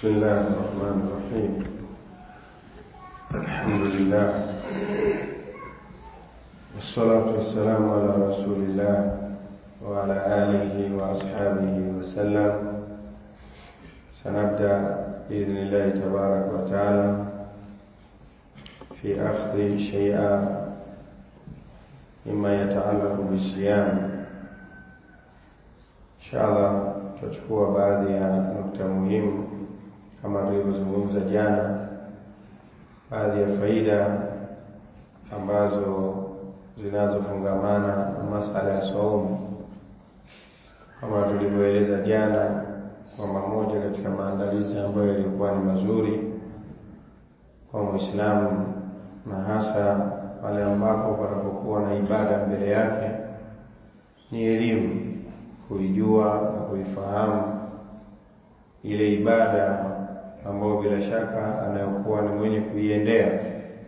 بسم الله الرحمن الرحيم الحمد لله والصلاة والسلام على رسول الله وعلى آله وأصحابه وسلم سنبدأ بإذن الله تبارك وتعالى في أخذ شيئا مما يتعلق بالصيام إن شاء الله tutachukua baadhi ya nukta muhimu kama tulivyozungumza jana, baadhi ya faida ambazo zinazofungamana na masala ya saumu, kama tulivyoeleza jana kwamba moja katika maandalizi ambayo yalikuwa ni mazuri kwa Muislamu na hasa pale ambapo panapokuwa na ibada mbele yake ni elimu kuijua na kuifahamu ile ibada ambayo bila shaka anayokuwa ni mwenye kuiendea,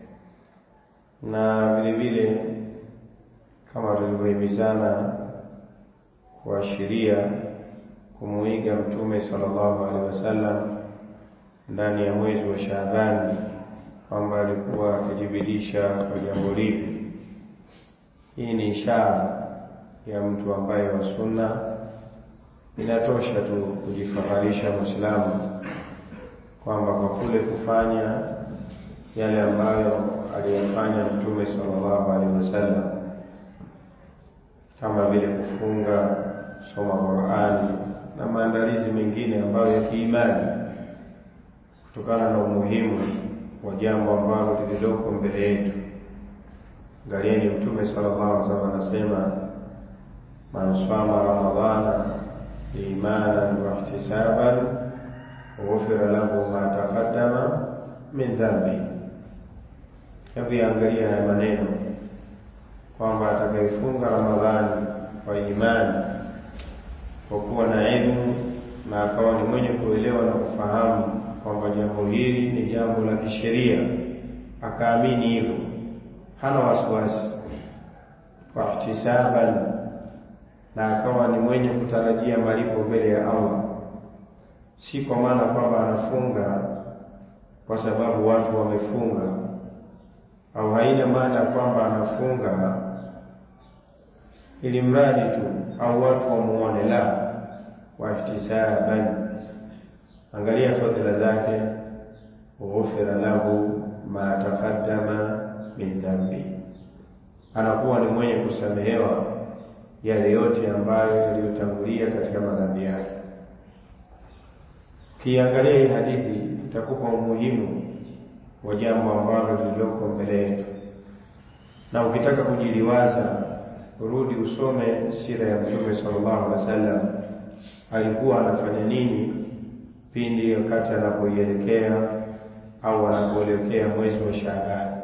na vile vile kama tulivyohimizana kuashiria kumuiga Mtume sallallahu alaihi wasallam ndani ya mwezi wa Shaabani, kwamba alikuwa akijibidisha kwa jambo lipi. Hii ni ishara ya mtu ambaye wa sunna. Inatosha tu kujifaharisha Muislamu kwamba kwa kule kufanya yale ambayo aliyafanya Mtume sallallahu alaihi wasallam, kama vile kufunga, kusoma Qur'ani na maandalizi mengine ambayo ya kiimani, kutokana na umuhimu wa jambo ambalo lililoko mbele yetu. Angalieni, Mtume sallallahu alaihi wasallam anasema man sama ramadana imanan wa ihtisaban ghufira lahu ma taqaddama min dhambi. Hebu yaangalia haya maneno kwamba atakayefunga Ramadhani kwa imani, kwa kuwa na elimu na akawa ni mwenye kuelewa na kufahamu kwamba jambo hili ni jambo la kisheria, akaamini hivyo, hana wasiwasi, wa ihtisaban na akawa ni mwenye kutarajia malipo mbele ya Allah, si kwa maana kwamba anafunga kwa sababu watu wamefunga, au haina maana kwamba anafunga ili mradi tu au watu wamuone, la wa ihtisaban. Angalia fadhila zake, ghufira lahu ma taqaddama min dhambi, anakuwa ni mwenye kusamehewa yale yote ambayo yaliyotangulia katika madhambi yake. Ukiangalia hii hadithi itakupa umuhimu wa jambo ambalo lililoko mbele yetu, na ukitaka kujiliwaza, rudi usome sira ya Mtume sallallahu alaihi wasallam, alikuwa anafanya nini pindi wakati anapoielekea au anapoelekea mwezi wa Shaaban,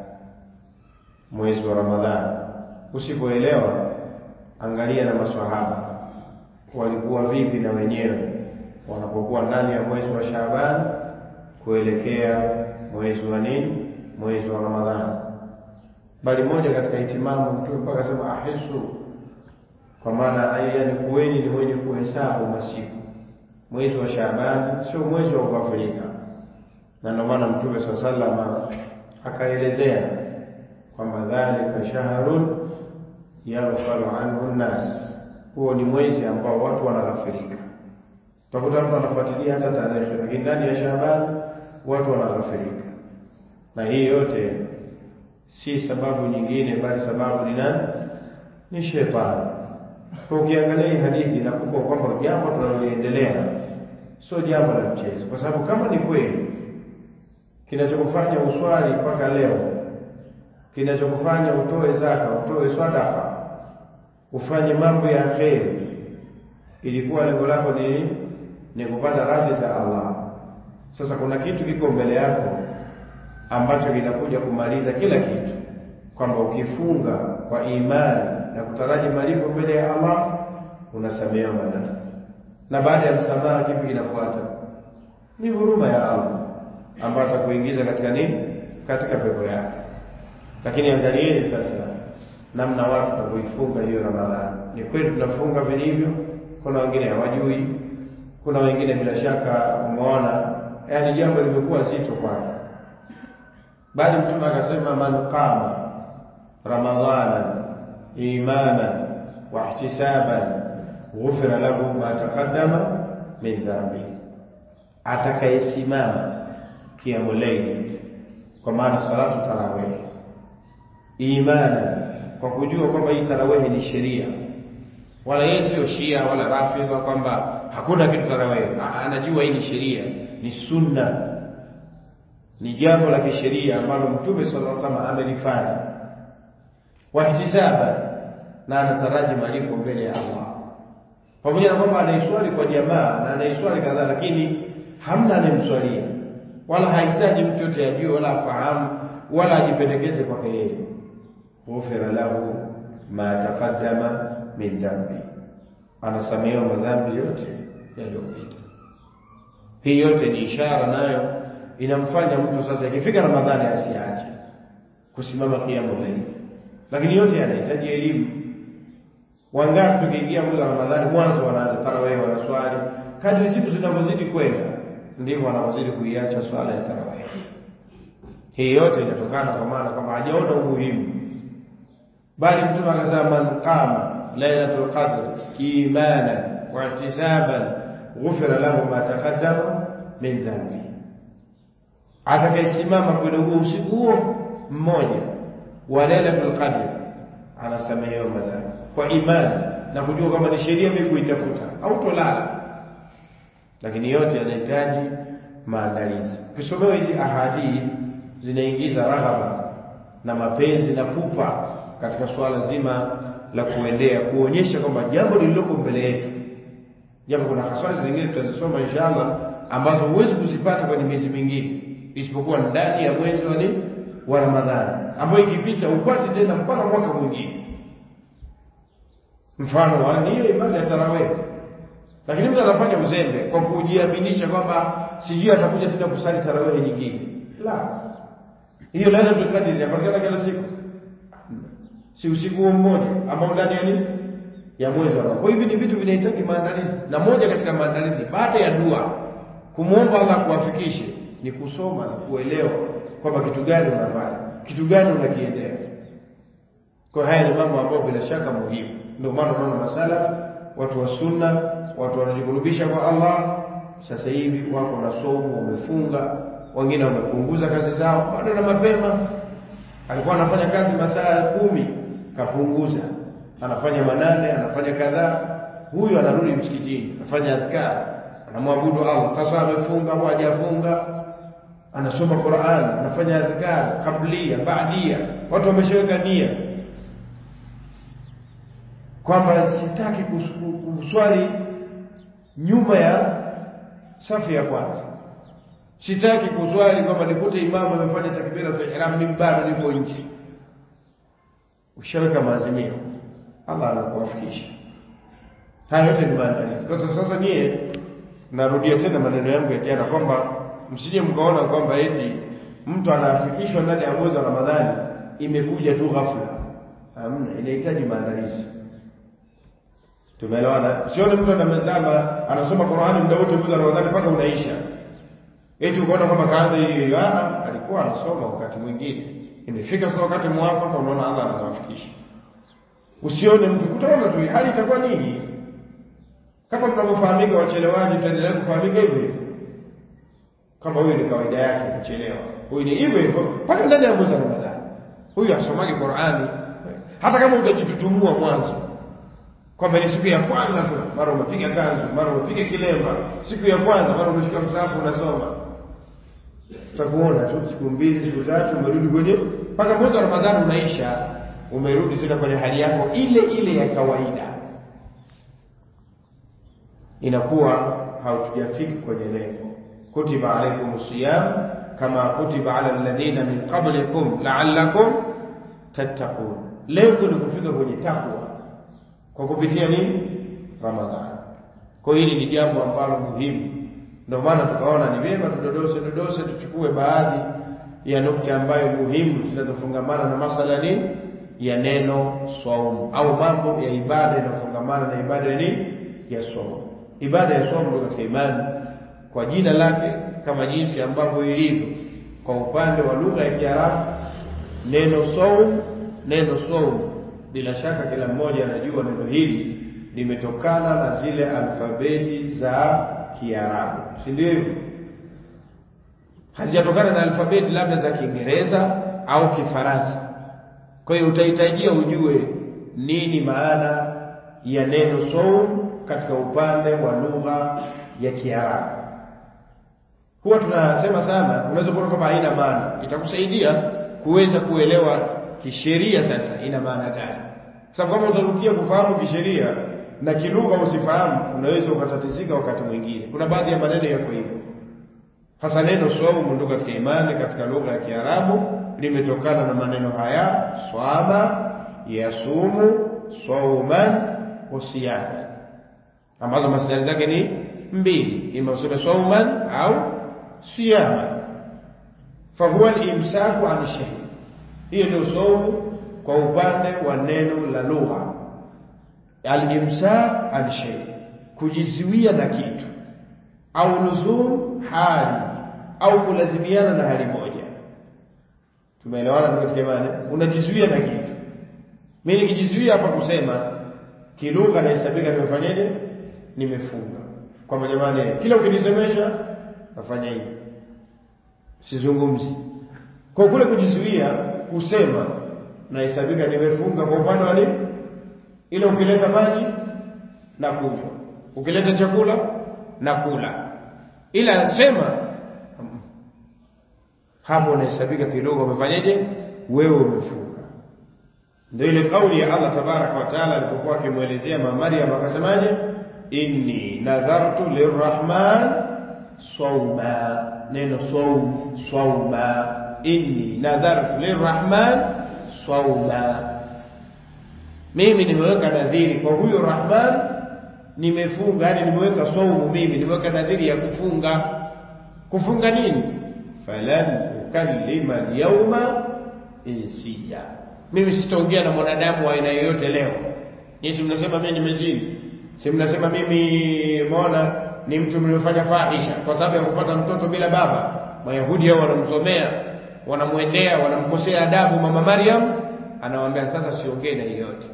mwezi wa Ramadhani. Usipoelewa Angalia na maswahaba walikuwa vipi na wenyewe wanapokuwa ndani ya mwezi wa Shaaban kuelekea mwezi wa nini, mwezi wa Ramadhani. Bali moja katika hitimamu Mtume mpaka akasema ahisu, kwa maana yani kuweni ni mwenye kuhesabu masiku. Mwezi wa Shaaban sio mwezi wa kughafilika, na ndio maana Mtume saa salama akaelezea kwamba dhalika shahrun yaghfalu anhu nnas, huo ni mwezi ambao watu wanaghafirika. Utakuta mtu anafuatilia hata tarehe, lakini ndani ya Shaaban watu wanaghafirika. Na hii yote si sababu nyingine, bali sababu ni nani? Ni shetani. Kwa ukiangalia hii hadithi inakupa kwamba jambo tunaloendelea sio jambo la mchezo, kwa sababu kama ni kweli kinachokufanya uswali mpaka leo, kinachokufanya utoe zaka, utoe sadaka ufanye mambo ya kheri, ilikuwa lengo lako ni ni kupata radhi za Allah. Sasa kuna kitu kiko mbele yako ambacho kinakuja kumaliza kila kitu, kwamba ukifunga kwa imani na kutaraji malipo mbele ya Allah unasamehewa madhambi, na baada ya msamaha kipi kinafuata? Ni huruma ya Allah ambayo atakuingiza katika nini? Katika pepo yake. Lakini angalieni sasa namna watu wanavyoifunga hiyo Ramadhani. Ni kweli tunafunga vilivyo, kuna wengine hawajui, kuna wengine bila shaka umeona yani jambo limekuwa zito kwake bali mtume akasema man qama ramadhana imanan wa ihtisaban ghufira lahu ma taqaddama min dhambi atakayesimama kiamu layli kwa maana salatu tarawih imanan kwa kujua kwamba hii tarawih ni sheria wala yeye sio shia wala rafidha kwamba hakuna kitu tarawih anajua hii ni sheria ni sunna ni jambo la kisheria ambalo mtume sallallahu alaihi wasallam amelifanya wahtisaba na anataraji malipo mbele ya Allah pamoja na kwamba anaiswali kwa jamaa na anaiswali kadhaa lakini hamna anemswalia wala hahitaji mtu yote ajue wala afahamu wala ajipendekeze kwake yeye ghufira lahu ma taqaddama min dhambi anasamehewa madhambi yote yaliyopita hii yote ni ishara nayo inamfanya mtu sasa ikifika ramadhani asiache kusimama kiamu laili lakini yote yanahitaji elimu wangapi tukiingia mwezi wa ramadhani mwanzo wanaanza tarawih wanaswali kadri siku zinavyozidi kwenda ndivyo wanavyozidi kuiacha swala ya tarawih hii yote inatokana kwa maana kwamba hajaona umuhimu bali mtume akasema man qama lailatul qadr imanan wa ihtisaban ghufira lahu ma taqaddama min dhanbi atakayesimama kwenye huo usiku huo mmoja wa lailatul qadr anasamehewa madhambi kwa imani na kujua kwamba ni sheria mimi kuitafuta au tolala lakini yote yanahitaji maandalizi ukisomewa hizi ahadi zinaingiza raghaba na mapenzi na pupa katika swala zima la kuendea kuonyesha kwamba jambo lililoko mbele yetu japo kuna haswali zingine tutazisoma inshallah ambazo huwezi kuzipata kwenye miezi mingine isipokuwa ndani ya mwezi wa nini wa Ramadhani ambayo ikipita upate tena mpaka mwaka mwingine mfano wa hiyo ibada ya tarawih lakini mtu anafanya uzembe kwa kujiaminisha kwamba sijui atakuja tena kusali tarawih nyingine la hiyo lailatul qadr inapatikana kila siku si usiku huo mmoja ambao ndani ya nini ya mwezi wa Kwa hivi ni vitu vinahitaji maandalizi, na moja katika maandalizi baada ya dua kumwomba Allah kuwafikishe ni kusoma na kuelewa kwamba kitu gani unafanya, kitu gani unakiendea. Kwa haya ni mambo ambayo bila shaka muhimu. Ndio maana unaona masalafu, watu wa sunna, watu wanajikurubisha kwa Allah, sasa hivi wako na somo, wamefunga, wengine wamepunguza kazi zao, bado na mapema. Alikuwa anafanya kazi masaa kumi, kapunguza anafanya manane anafanya kadhaa huyu anarudi msikitini anafanya adhkar anamwabudu Allah sasa amefunga au hajafunga anasoma Qur'an anafanya adhkar kablia baadia watu wameshaweka nia kwamba sitaki kuswali nyuma ya safu ya kwanza sitaki kuswali kwamba nikute imamu amefanya takbira ya ihram mimi bado niko nje ushaweka maazimio Allah anakuwafikisha. Haya yote ni maandalizi. Kwa sasa sasa nyie narudia tena maneno yangu ya jana kwamba msije mkaona kwamba eti mtu anafikishwa ndani ya mwezi wa Ramadhani imekuja tu ghafla. Hamna, inahitaji maandalizi. Tumeelewana? Sione mtu anamezama anasoma Qur'ani muda wote mwezi wa Ramadhani mpaka unaisha. Eti ukaona kwamba kaanza hiyo, ah, alikuwa anasoma wakati mwingine. Imefika sasa wakati mwafaka unaona Allah anawafikisha usione mtu kutaona tu hali itakuwa nini kama tunavyofahamika wachelewaji tutaendelea kufahamika hivyo hivyo kama huyu ni kawaida yake kuchelewa huyu ni hivyo hivyo mpaka ndani ya mwezi wa Ramadhani huyu asomaji Qur'ani hata kama utajitutumua mwanzo kwamba ni siku ya kwanza tu mara umepiga kanzu mara umepiga kilemba siku ya kwanza mara umeshika msahafu unasoma tutakuona tu siku mbili siku tatu umerudi kwenye mpaka mwezi wa Ramadhani unaisha umerudi tena kwenye hali yako ile ile ya kawaida inakuwa hautujafiki kwenye lengo kutiba alaykum siyam kama kutiba ala alladhina min qablikum la'allakum tattaqun lengo ni kufika kwenye takwa kwa kupitia nini ramadhani kwa hili ni jambo ambalo muhimu ndio maana tukaona ni vyema tudodose dodose tuchukue baadhi ya nukta ambayo muhimu zinazofungamana na masala nini ya neno saumu au mambo ya ibada inayofungamana na ibada ya nini ya saumu ibada ya saumu ndio katika imani kwa jina lake kama jinsi ambavyo ilivyo kwa upande wa lugha ya Kiarabu neno saum neno saum bila shaka kila mmoja anajua neno hili limetokana na zile alfabeti za Kiarabu si ndio hivyo hazijatokana na alfabeti labda za Kiingereza au Kifaransa kwa hiyo utahitajia ujue nini maana ya neno saum katika upande wa lugha ya Kiarabu huwa tunasema sana unaweza kuona kama haina maana itakusaidia kuweza kuelewa kisheria sasa ina maana gani sababu kama utarukia kufahamu kisheria na kilugha usifahamu unaweza ukatatizika wakati mwingine kuna baadhi ya maneno yako hivyo hasa neno saumu ndo katika imani katika lugha ya Kiarabu limetokana na maneno haya swama yasumu sauman wa siyama ambazo masdari zake ni mbili ima useme sauman au siyama fahuwa al-imsaku an shay hiyo ndio saumu kwa upande wa neno la lugha al-imsak an shay kujizuia na kitu au luzum hali au kulazimiana na hali moja tumeelewana katika imani unajizuia na kitu mimi nikijizuia hapa kusema kilugha nahesabika nimefanyaje nimefunga kwamba jamani kila ukinisemesha nafanya hivi sizungumzi kwa kule kujizuia kusema nahesabika nimefunga kwa upande wa nini ile ukileta maji na kunywa ukileta chakula na kula ila sema hapo unahesabika kilugha umefanyaje wewe umefunga ndio ile kauli ya Allah tabaraka wa taala alipokuwa akimwelezea mama Maryam akasemaje inni nadhartu lirrahman sawma neno sawm sawma inni nadhartu lirrahman sawma mimi nimeweka nadhiri kwa huyo rahman nimefunga yani nimeweka saumu mimi nimeweka nadhiri ya kufunga kufunga nini falan ukallima alyawma insiya mimi sitaongea na mwanadamu wa aina yoyote leo nyinyi mnasema mimi nimezini si mnasema mimi umeona ni mtu mliofanya fahisha kwa sababu ya kupata mtoto bila baba mayahudi hao wanamsomea wanamwendea wanamkosea adabu mama Maryam anawaambia sasa siongee na yeyote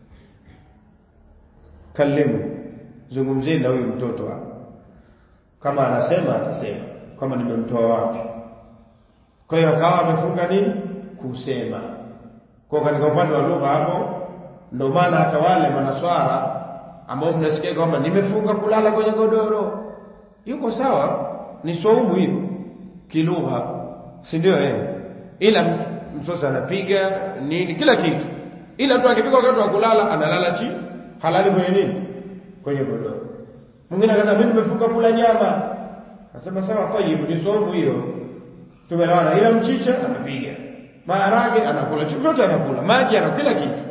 kalimu zungumzeni na huyu mtoto hapa kama anasema atasema kama nimemtoa wapi kwa hiyo akawa amefunga nini kusema kwa katika upande wa lugha hapo ndio maana hata wale manaswara ambao mnasikia kwamba nimefunga kulala kwenye godoro yuko sawa ni saumu hiyo kilugha si ndio eh ila msosa anapiga nini kila kitu ila tu akifika wakati wa kulala analala chini halali kwenye nini kwenye godoro mwingine akasema mimi nimefunga kula nyama akasema sawa tayyib ni saumu hiyo tumelawana ila mchicha anapiga maharage anakula chochote anakula maji ana kila kitu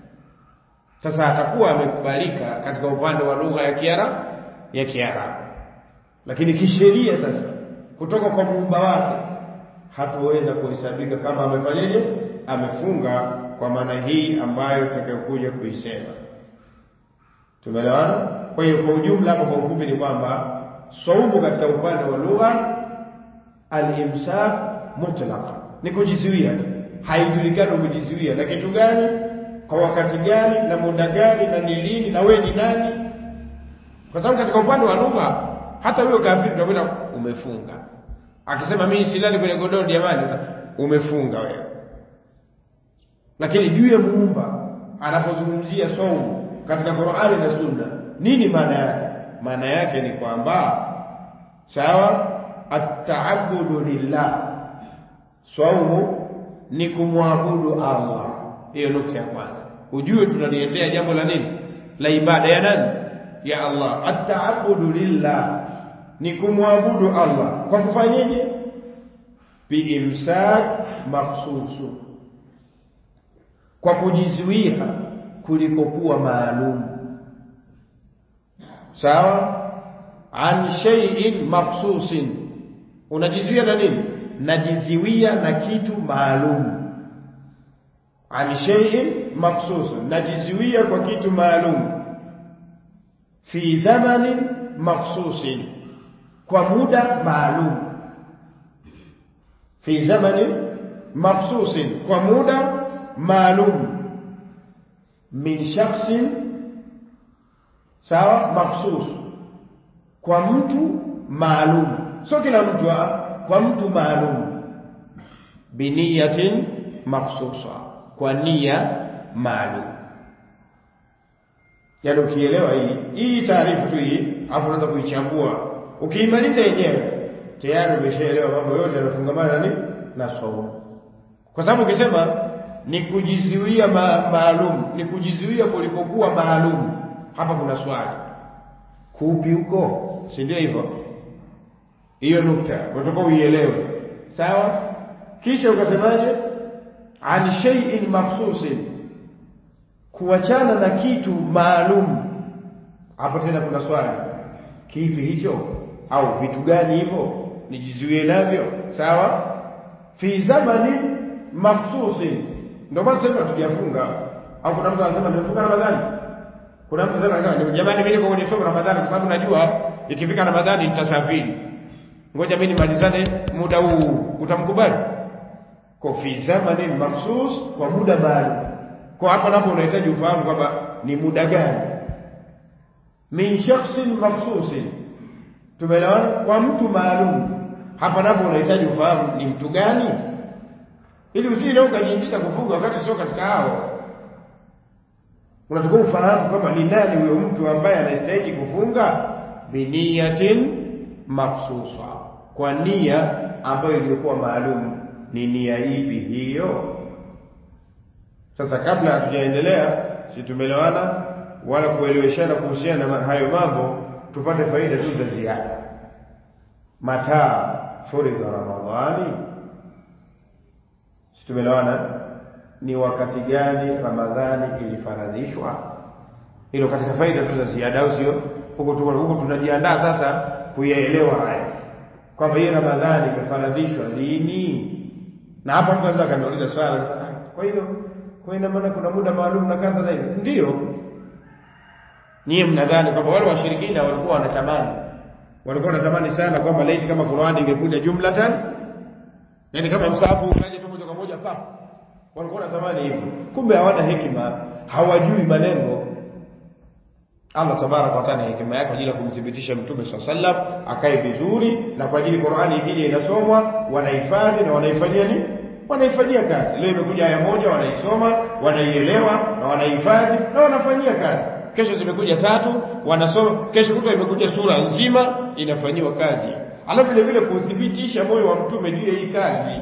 sasa atakuwa amekubalika katika upande wa lugha ya Kiarabu ya Kiarabu lakini kisheria sasa kutoka kwa muumba wake hatoweza kuhesabika kama amefanyaje amefunga kwa maana hii ambayo tutakayokuja kuisema tumeelewana kwa hiyo kwa ujumla hapo kwa ufupi ni kwamba saumu katika upande wa lugha al-imsak mutlaq ni kujizuia tu haijulikani umejizuia na kitu gani kwa wakati gani na muda gani na ni lini na wewe ni nani kwa sababu katika upande wa lugha hata huyo kafiri utakwenda umefunga akisema mimi silali kwenye godoro jamani umefunga wewe lakini juu ya muumba anapozungumzia saumu katika Qur'ani na Sunna nini maana yake maana yake ni kwamba sawa at-ta'abbudu lillah saumu ni kumwabudu Allah hiyo nukta ya kwanza ujue tunaliendea jambo la nini la ibada ya nani ya Allah at-ta'abbudu lillah ni kumwabudu Allah kwa kufanyaje biimsak maksusu kwa kujizuia kulikokuwa maalum sawa an shay'in maksusin unajizuia na nini najizuia na kitu maalum an shay'in maksusun najizuia kwa kitu maalum fi zamanin maksusin kwa muda maalum fi zamani makhsusin kwa muda maalum min shakhsin sawa makhsus kwa mtu maalum sio kila mtu kwa mtu maalum biniyatin makhsusa kwa nia maalum yaani ukielewa hii hii taarifa tu hii afu unaanza kuichambua ukiimaliza yenyewe tayari umeshaelewa mambo yote yanafungamana nani na saumu kwa sababu ukisema ni kujizuia ma, maalum ni kujizuia kulipokuwa maalum hapa kuna swali kupi huko si ndio hivyo hiyo nukta unataka uielewe sawa kisha ukasemaje an shay'in makhsusin kuachana na kitu maalum hapo tena kuna swali kipi hicho au vitu gani hivyo nijizuie navyo sawa fi zamani makhsusin ndio maana sasa tujafunga au kuna mtu anasema nimefunga Ramadhani kuna mtu anasema jamani mimi niko kwenye somo Ramadhani kwa sababu najua ikifika Ramadhani nitasafiri ngoja mimi nimalizane muda huu utamkubali kwa fi zamani makhsus kwa muda maalum kwa hapa napo unahitaji ufahamu kwamba ni muda gani min shakhsin makhsusin tumeelewana kwa mtu maalum hapa napo unahitaji ufahamu ni mtu gani ili usije ukajiingiza kufunga wakati sio katika hao unatakiwa ufahamu kwamba ni nani huyo mtu ambaye anastahili kufunga biniyatin makhsusa kwa nia ambayo ilikuwa maalum ni nia ipi hiyo sasa kabla hatujaendelea si tumeelewana wala kueleweshana kuhusiana na hayo mambo tupate faida tu za ziada mataa furidha ramadhani si tumeelewana ni wakati gani ramadhani ilifaradhishwa hilo katika faida tu za ziada au sio huko huko tunajiandaa sasa kuyaelewa haya kwamba hii ramadhani imefaradhishwa lini na hapa mtu anaweza kaniuliza swali kwa hiyo kwa ina maana kuna muda maalum na kadha na hivi ndio nyie mnadhani kwamba wale washirikina walikuwa wanatamani walikuwa wanatamani sana kwamba laiti kama Qur'ani ingekuja jumlatan yani kama msahafu ukaje tu moja kwa moja pap walikuwa wanatamani hivyo kumbe hawana hekima hawajui malengo Allah tabaraka wa taala hekima yake kwa ajili ya kumthibitisha mtume swalla sallam akae vizuri na kwa ajili Qur'ani ikija inasomwa wanahifadhi na wanaifanyia nini wanaifanyia kazi leo imekuja aya moja wanaisoma wanaielewa na wanahifadhi na wanafanyia kazi kesho zimekuja tatu wanasoma kesho kutwa imekuja sura nzima inafanyiwa kazi alafu vile vile kuthibitisha moyo wa mtume juu ya hii kazi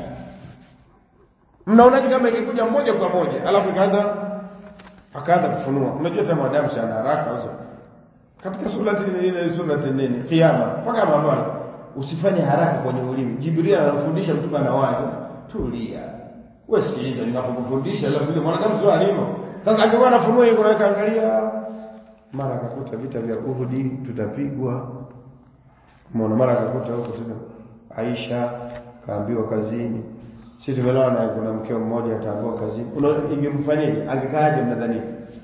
mnaonaje kama ingekuja moja kwa moja alafu ikaanza akaanza kufunua unajua hata mwanadamu sana haraka au katika sura ile sura nini kiyama mpaka mabana usifanye haraka kwenye ulimi jibril anafundisha mtume anawaza tulia wewe sikiliza ninapokufundisha leo sio mwanadamu sio alivyo sasa angekuwa anafunua yuko naweka angalia mara akakuta vita vya Uhudi tutapigwa muona mara akakuta huko tena Aisha kaambiwa kazini sisi tumeelewa na kuna mkeo mmoja ataambiwa kazini ingemfanyaje angekaaje mnadhani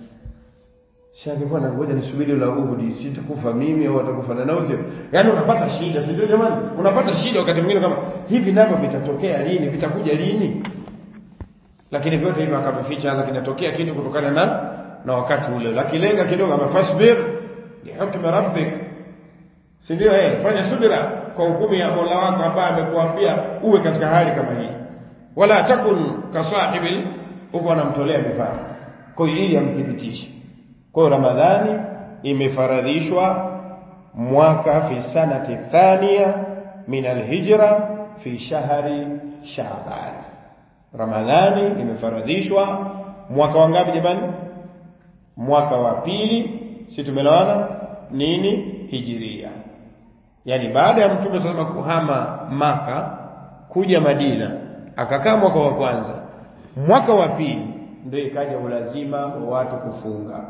si angekuwa na ngoja nisubiri la Uhudi sitakufa mimi au atakufa na nao sio yani unapata shida si ndio jamani unapata shida wakati mwingine kama hivi navyo vitatokea lini vitakuja lini lakini vyote hivyo akavificha hata kinatokea kitu kutokana na na wakati ule lakilenga kidogo ama fasbir lihukmi rabbik si ndio eh fanya subira kwa hukumu ya Mola wako ambaye amekuambia uwe katika hali kama hii wala takun kasahibil huko anamtolea mifano kwa hiyo ili amthibitishe kwa hiyo ramadhani imefaradhishwa mwaka fi sanati thania min alhijra fi shahri shaaban ramadhani imefaradhishwa mwaka wangapi jamani mwaka wa pili si tumelewana nini hijiria yani baada ya mtume sasa kuhama maka kuja madina akakaa mwaka wa kwanza mwaka wa pili ndio ikaja ulazima wa watu kufunga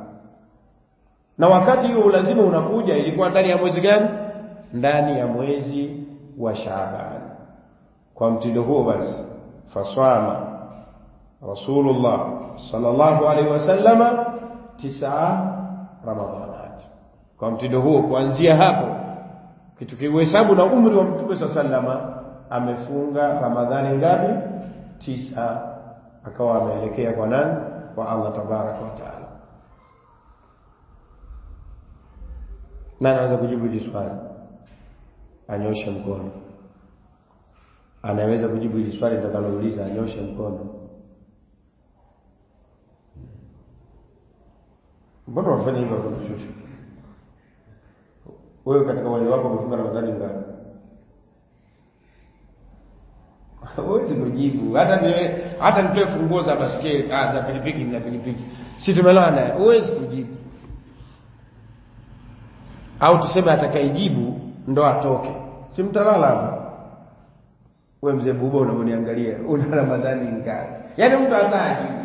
na wakati hiyo ulazima unakuja ilikuwa ndani ya mwezi gani ndani ya mwezi wa Shaaban kwa mtindo huo basi faswama Rasulullah sallallahu alaihi wasallama tisa Ramadhanat kwa mtindo huo kuanzia hapo kitu kihesabu na umri wa mtume sallama amefunga Ramadhani ngapi? Tisa. Akawa ameelekea kwa nani? Kwa Allah tabaraka wa taala. Nani anaweza kujibu hili swali? Anyoshe mkono. Anaweza kujibu hili swali nitakalouliza, anyoshe mkono. Mbona unafanya hivyo hapo kushusha? Wewe katika wale wako umefunga Ramadhani ngapi? Huwezi kujibu. Hata niwe, hata nitoe funguo za basketi, ah za pikipiki na pikipiki. Si tumelala naye. Huwezi kujibu. Au tuseme atakayejibu ndo atoke. Si mtalala hapa. Wewe mzee Buba unaoniangalia, una Ramadhani ngapi? Yaani mtu atajibu.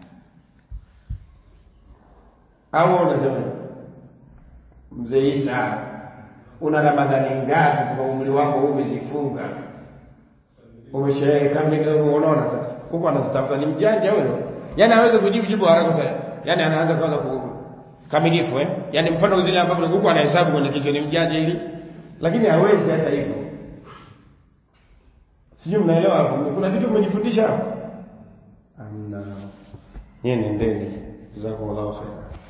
Au unasema mzee Isa una Ramadhani ngapi kwa umri wako huu umezifunga? Umesherehe kamili unaona sasa. Huko anazitafuta ni mjanja huyo. Yaani hawezi kujibu jibu haraka sasa. Yaani anaanza kwanza ku kamilifu eh? Yaani mfano zile ambapo huko anahesabu kwenye kichwa ni mjanja ili lakini hawezi hata hivyo. Sijui mnaelewa hapo. Kuna vitu mmejifundisha hapo? Amna. Nyie nendeni. Jazakumullahu khairan.